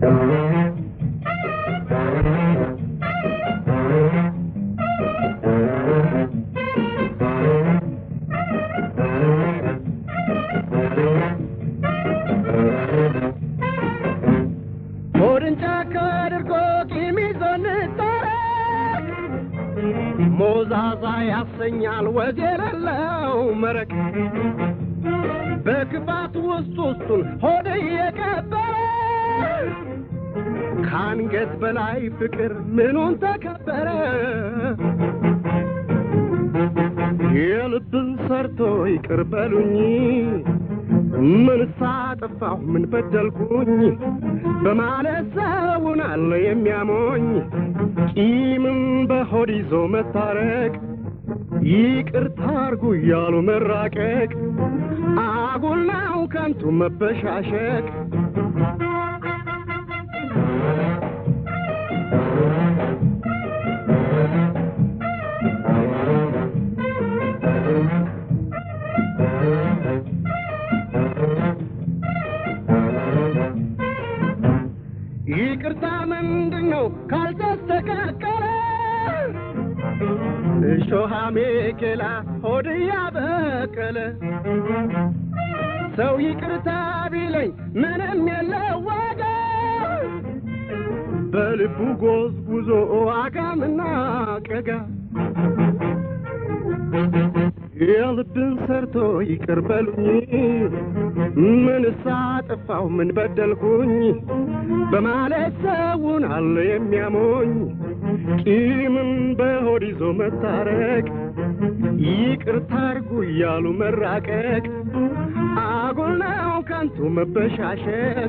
ሆድን ጫካ አድርጎ ቂም ይዞ እንታረቅ ሞዛዛ ያሰኛል ወዝ የሌለው መረቅ በክፋት ውስጥ ውስጡን ሆድ እየቀበረ ከአንገት በላይ ፍቅር ምኑን ተከበረ የልብን ሰርቶ ይቅር በሉኝ ምን ሳጠፋሁ ምን በደልኩኝ በማለት ሰውን አለ የሚያሞኝ ቂምን በሆድ ይዞ መታረቅ ይቅርታ አርጉ እያሉ መራቀቅ አጉል ነው ከንቱ መበሻሸቅ ይቅርታ ምንድን ነው ካልተስተካከለ እሾሃ ሜኬላ ሆድ ያበቀለ ሰው ይቅርታ ቢለኝ ምንም የለው ዋጋ በልቡ ጎዝጉዞ አጋምና ቀጋ የልብን ሰርቶ ይቅር በሉኝ ምን ሳጠፋሁ ምን በደልኩኝ በማለት ሰውን አለ የሚያሞኝ ቂምን በሆድ ይዞ መታረቅ ይቅርታ አርጉ እያሉ መራቀቅ አጉል ነው ከንቱ መበሻሸቅ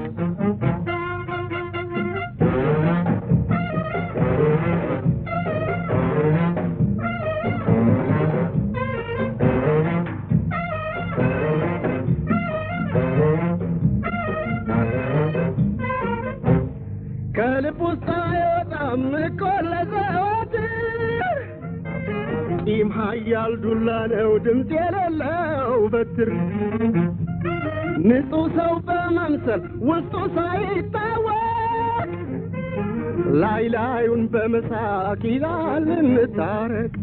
ከልብ ውስጥ አይወጣም እኮ ለዘወትር ቂም ኃያል ዱላ ነው ድምፅ የሌለው በትር ንጹሕ ሰው በመምሰል ውስጡ ሳይታወቅ ላይ ላዩን በመሳቅ ይላል እንታረቅ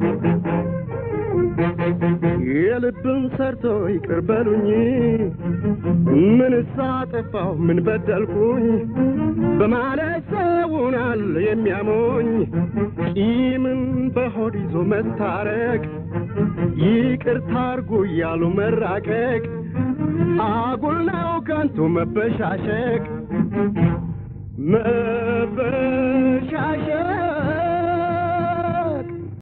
የልብን ሰርቶ ይቅር በሉኝ ምን ሳጠፋሁ ምን በደልኩኝ በማለት ሰውን አለ የሚያሞኝ ቂምን በሆድ ይዞ መታረቅ ይቅርታ አርጉ እያሉ መራቀቅ አጉል ነው ከንቱ መበሻሸቅ መበ